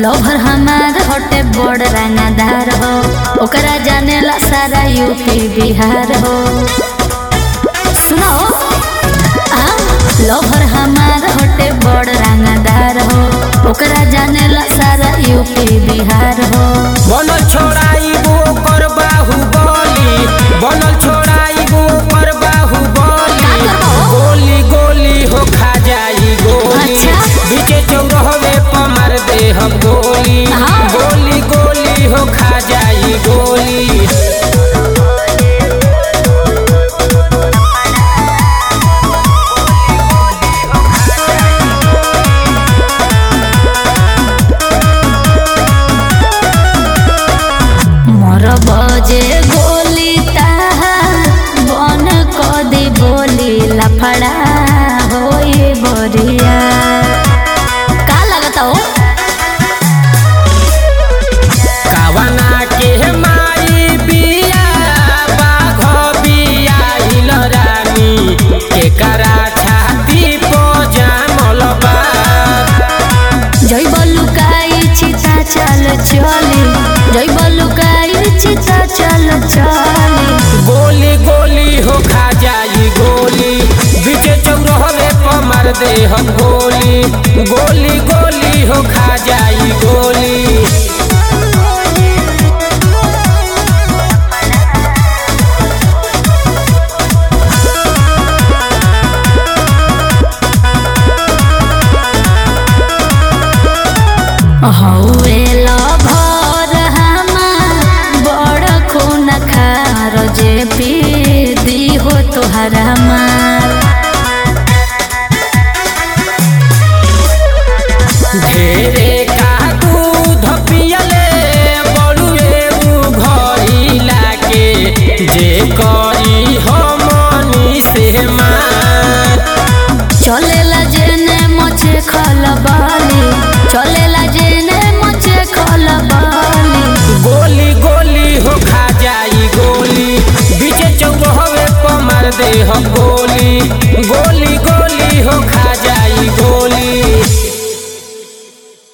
लोभर हमार होटे बड़ रंगदार हो ओकरा जानेला सारा यूपी बिहार हो सुनो आ लोभर हमार होटे बड़ रंगदार हो ओकरा जानेला सारा यूपी बिहार हो बनल छोड़ाई वो कर बाहुबली बनल छोड़ाई वो कर बाहुबली का करबो? गोली गोली हो खा जाई गोली अच्छा। बीचे चौराहे पर मार दे हम गोली हाँ। गोली गोली हो खा जाई गोली मोर बजे गोली ताहा बन कदी बोली लफड़ा होई बोरिया का लगता हो कावना के माई बिया बाघ बिया इल रानी केकरा छाती पो जामल बा जय बलुकाई चिता चल चली जय बलुकाई चिता चल चली गोली गोली हो खा जाई गोली बीचे चौराहे पर मार दे हम गोली गोली गोली हो खा जाई गोली हौवे लभर हमार बड़ खून खार जे पी दी हो तोहरा माँ